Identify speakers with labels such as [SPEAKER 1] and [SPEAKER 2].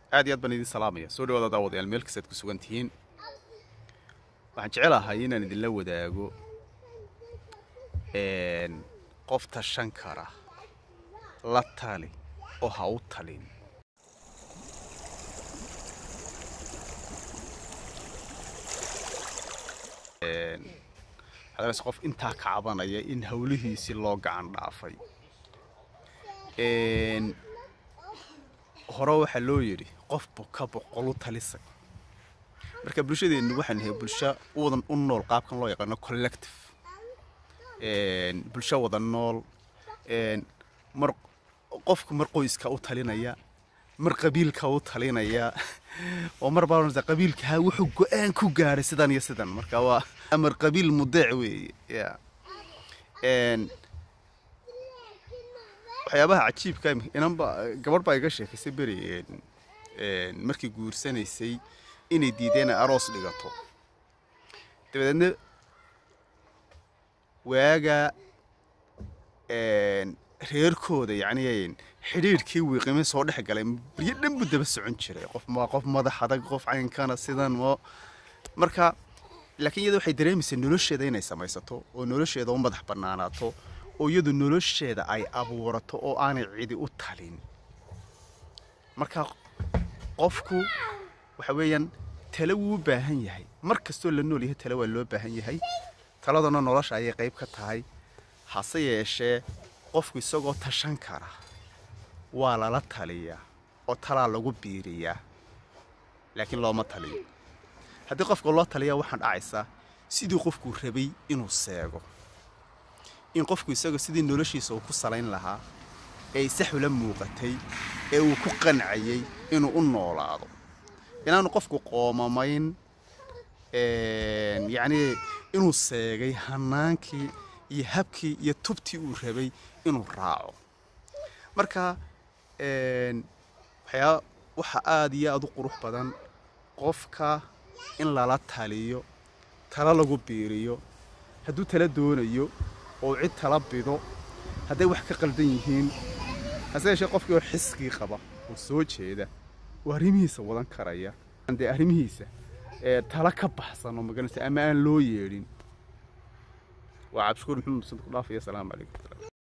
[SPEAKER 1] aad iyo aad baan idin salaamaya soo dhawaada daawadayaal meel kastaad ku sugan tihiin waxaan jecelahay inaan idinla wadaago qof tashan kara la tali oo ha u talin waxaad qof intaa ka cabanaya in hawlihiisii loo gacan dhaafay hore waxaa loo yidhi qof buka boqolu talisay marka bulshadeennu waxaan nahay bulsho wadan u nool qaabkan loo yaqaano collective bulsho wada nool mar qofku mar qoyska u talinaya mar qabiilka u talinaya oo mar baa qabiilka wuxuu go-aan ku gaaray sidan iyo sidan marka waa amar qabiil mudeec weeye ya waxyaabaha cajiibka inanba gabadh baa iga sheekaysay beri markii guursanaysay inay diideen aroos dhigato dabadeedna waaga reerkooda yacni xidhiirhkii wiiqime soo dhex galay baryo dhan buu daba socon jiray qof ma qof madax adag qof caynkana sidan mo marka laakiin iyada waxay dareemaysaa nolosheeda inay samaysato oo nolosheeda u madax bannaanaato oo iyadu nolosheeda ay abuurato oo aanay cidi u talin marka qofku waxa weeyaan tale wuu u baahan yahay mar kastoo la nool yahay tale waa loo baahan yahay taladuna nolosha ayay qayb ka tahay hase yeeshee qofku isagoo tashan kara waa lala taliyaa oo talaa lagu biiriyaa laakiin looma taliyo haddii qofka loo taliyaa waxaan dhacaysaa sidii qofkuu rabay inuu seego in qofku isagoo sidii noloshiisa uu ku salayn lahaa ee isaxula muuqatay ee uu ku qancayay inuu u noolaado inaanu qofku qoomamayn yacnii inuu seegay hanaankii iyo habkii iyo tubtii uu rabay inuu raaco marka waxyaa waxa aada iyo aada u qurux badan qofka in lala taliyo talo lagu biiriyo hadduu tala doonayo oo cid tala bido hadday wax ka qaldan yihiin hase yeeshee qofkii oo xiskii qaba oo soo jeeda oo arrimihiisa wadan karaya dee arrimihiisa tala ka baxsan oo maganaysa ama aan loo yeedhin waa cabdishukuur maxamed musan ku dhaafaya asalaamu calaykum